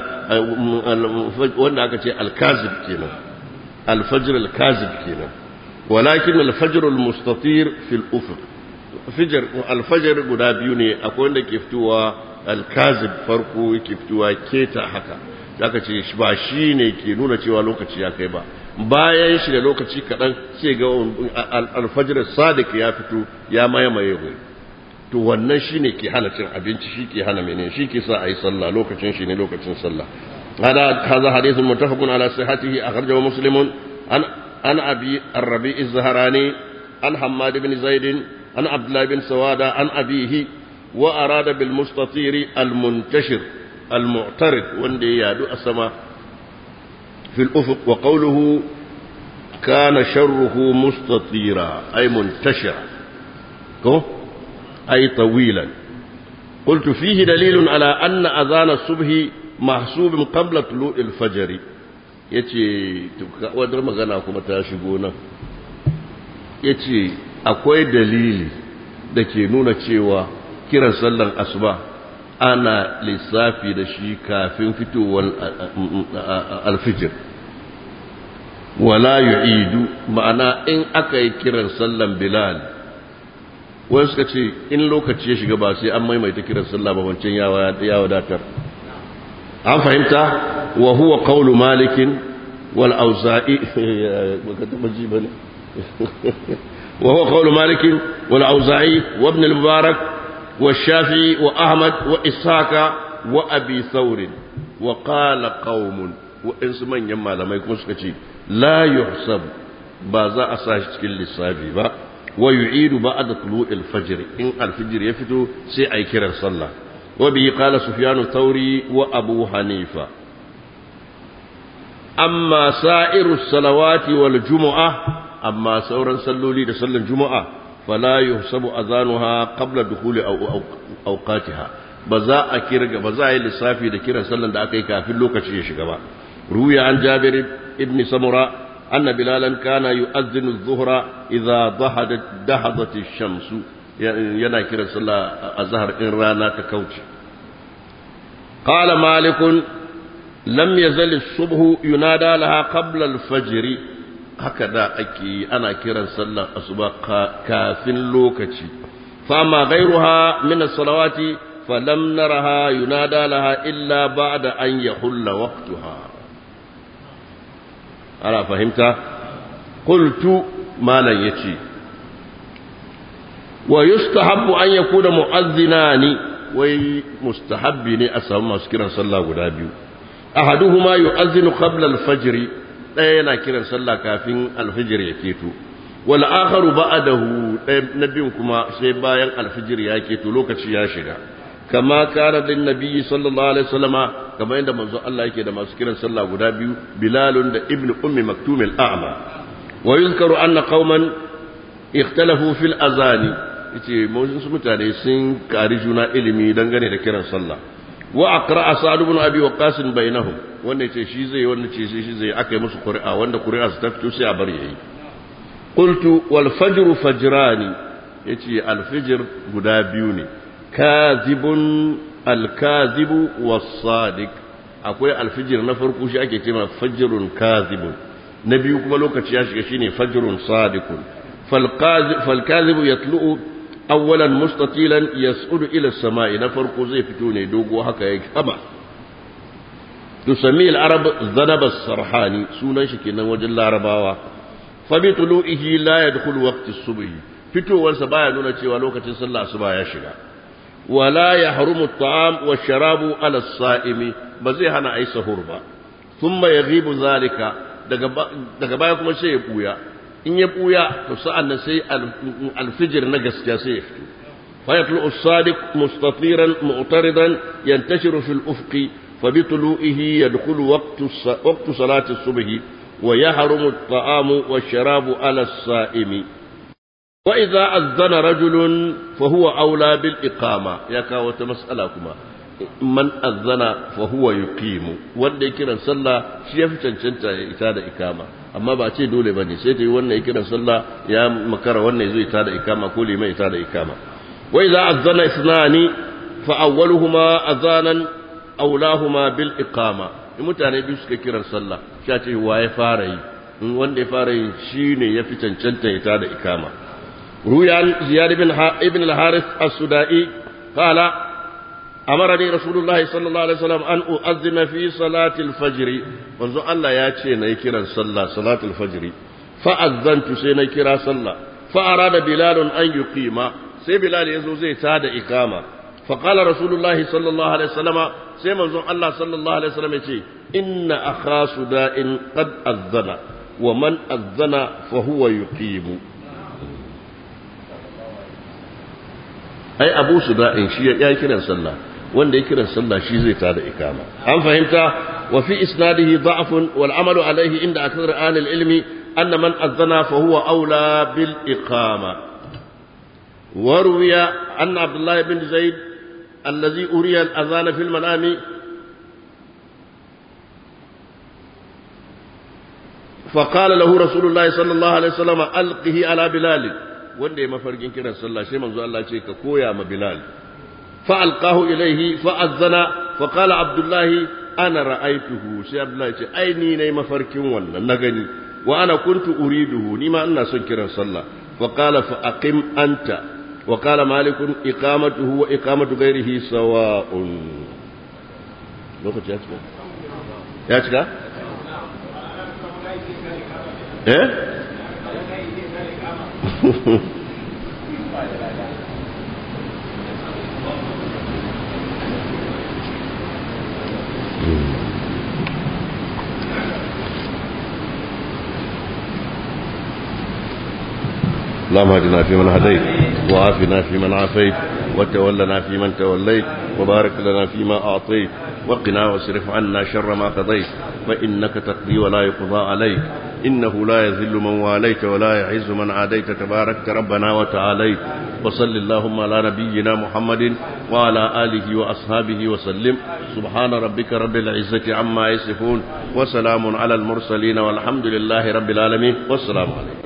wanda aka ce alkazib kenan alfajir alkazib kenan walakin alfajir almustatir fil ufuq fijir alfajir guda biyu ne akwai wanda ke fitowa alkazib farko yake fitowa keta haka aka ce ba shi ne ke nuna cewa lokaci ya kai ba bayan shi da lokaci kaɗan sai ga alfajir sadiq ya fito ya mayamaye wuri to wannan shi ne ke hana cin abinci shi ke hana mene shi ke sa a yi sallah lokacin shi ne lokacin sallah هذا هذا حديث متفق على صحته أخرجه مسلم عن عن أبي الربيع الزهراني عن حماد بن زيد عن عبد الله بن سوادة عن أبيه وأراد بالمستطير المنتشر المعترض وندي يادو السماء في الأفق وقوله كان شره مستطيرا أي منتشرا أي طويلا قلت فيه دليل على أن أذان الصبح محسوب قبل طلوع الفجر yace wadar magana kuma ta shigo nan yace akwai dalili da ke nuna cewa kiran sallan asuba ana lissafi da shi kafin fitowar alfijir wala yu'idu ma'ana in aka yi kiran sallan bilal wani suka ce in lokaci ya shiga ba sai an maimaita kiran sallah ba wancan ya wadatar an fahimta wa huwa qawlu malikin wal auza'i baka taba ji bane wa huwa qawlu malikin wal auza'i wa ibn al mubarak wa shafi'i wa ahmad wa ishaqa wa abi thawr wa qala qaumun wa insu manyan malamai kuma suka ce la yuhsab ba za a sa shi cikin lissafi ba wa yu'idu ba'da tulu'il fajr in al-fajr ya fito sai ai kiran sallah wa bihi qala sufyan thawri wa abu hanifa amma sa'iru salawati wal jumu'ah amma sauran salloli da sallan juma'a fala yuhsabu azanuha qabla dukhuli awqatiha ba za a kirga ba za a yi lissafi da kiran sallan da aka yi kafin lokaci ya shiga ba ruya an jabir ibn samura أن بلالا كان يؤذن الظهر إذا ضحدت دهضت الشمس ينا كرا صلى الظهر إن رانا تكوتي قال مالك لم يزل الصبح ينادى لها قبل الفجر هكذا أكي أنا كرا صلى الصبح كافٍ لوكتي فأما غيرها من الصلوات فلم نرها ينادى لها إلا بعد أن يحل وقتها ana fahimta qultu malan yace wa yustahabbu an yakuna mu'azzinani wai mustahabbi ne a samu masu kiran sallah guda biyu ahaduhuma yu'azzinu qabla al-fajr ɗaya yana kiran sallah kafin al-fajr ya keto wal akharu ba'dahu ɗaya na biyun kuma sai bayan al-fajr ya keto lokaci ya shiga kama kana din nabiyyi sallallahu alaihi wasallama kama yadda manzo Allah yake da masu kiran sallah guda biyu bilalun da ibnu ummi maktum al-a'ma wa yuzkaru anna qauman ikhtalafu fil azani yace wasu mutane sun kari juna ilimi dangane da kiran sallah wa aqra sa'd ibn abi waqas bainahum wanda yace shi zai wanda ce shi zai akai musu qur'a wanda qur'a su ta fito sai a bar yayi qultu wal fajr fajrani yace al fajr guda biyu ne kazibun al kazibu was sadiq akwai al fajr na farko shi ake cewa fajrun kazibun na biyu kuma lokaci ya shiga shine fajrun sadiqun فالكاذب يطلع اولا مستطيلا يسعد الى السماء نفرق زي فتوني دوغو هكا يكما تسميه العرب ذنب السرحاني سونا شكينا وجل العرباوة فبطلوئه لا يدخل وقت الصبح فتو والسبايا نونا تشيوا لوكة صلى الصبايا شغا ولا يحرم الطعام والشراب على الصائم بزي هنا اي سهور ثم يغيب ذلك daga baya kuma sai ya buya in ya buya to sa'an nan sai alfijir na gaskiya sai ya fito fayatlu as-sadiq mustatiran mu'taridan yantashiru fil ufqi فبطلوئه يدخل وقت وقت صلاة الصبح ويحرم الطعام والشراب على الصائم وإذا أذن رجل فهو أولى بالإقامة يا كاوة مسألة كما من أذن فهو يقيم wanda kiran sallah shi yafi cancanta ya ita da ikama amma ba ce dole bane sai ta yi wannan kiran sallah ya makara wannan zai ita da ikama ko liman ita da ikama wa idza azana isnani fa awwaluhuma azanan aulahuma bil iqama in mutane biyu suka kiran sallah sha ce wa ya fara yi in wanda ya fara yi shine yafi cancanta ita da ikama ruyan ziyad ibn ibn al-harith as-sudai qala أمرني رسول الله صلى الله عليه وسلم أن أؤذن في صلاة الفجر منذ الله ياتي نيكرا صلى صلاة الفجر فأذنت سينيكرا صلى فأراد بلال أن يقيم سي بلال يزو زي تاد إقامة فقال رسول الله صلى الله عليه وسلم سي منذ الله صلى الله عليه وسلم يتي إن أخا سداء قد أذن ومن أذن فهو يقيم ai abu su da'in shi ya kiran sallah wanda ya kiran sallah shi zai tada ikama an fahimta wa fi isnadihi da'fun wal amalu alayhi inda akthar ahli ilmi anna man azana fa huwa aula bil iqama wa ruwiya anna abdullah ibn zaid alladhi uriya al adhana fil manami فقال له رسول الله صلى الله عليه وسلم ألقه على بلال wanda ya mafarkin kiran sallah sai manzo Allah ce ka koya ma Bilal fa alqahu ilayhi fa azana fa qala Abdullah ana ra'aituhu sai Abdullah ce ai ni nayi mafarkin wannan na gani wa ana kuntu uriduhu ni ma ina son kiran sallah fa qala fa aqim anta wa qala malik iqamatuhu wa iqamatu ghairihi sawa'un lokaci ya cika ya cika eh اللهم اهدنا فيمن هديت وعافنا فيمن عافيت وتولنا فيمن توليت وبارك لنا فيما أعطيت وقنا واصرف عنا شر ما قضيت فإنك تقضي ولا يقضى عليك إنه لا يذل من واليت ولا يعز من عاديت تباركت ربنا وتعاليت وصل اللهم على نبينا محمد وعلى آله وأصحابه وسلم سبحان ربك رب العزة عما يصفون وسلام على المرسلين والحمد لله رب العالمين والسلام عليكم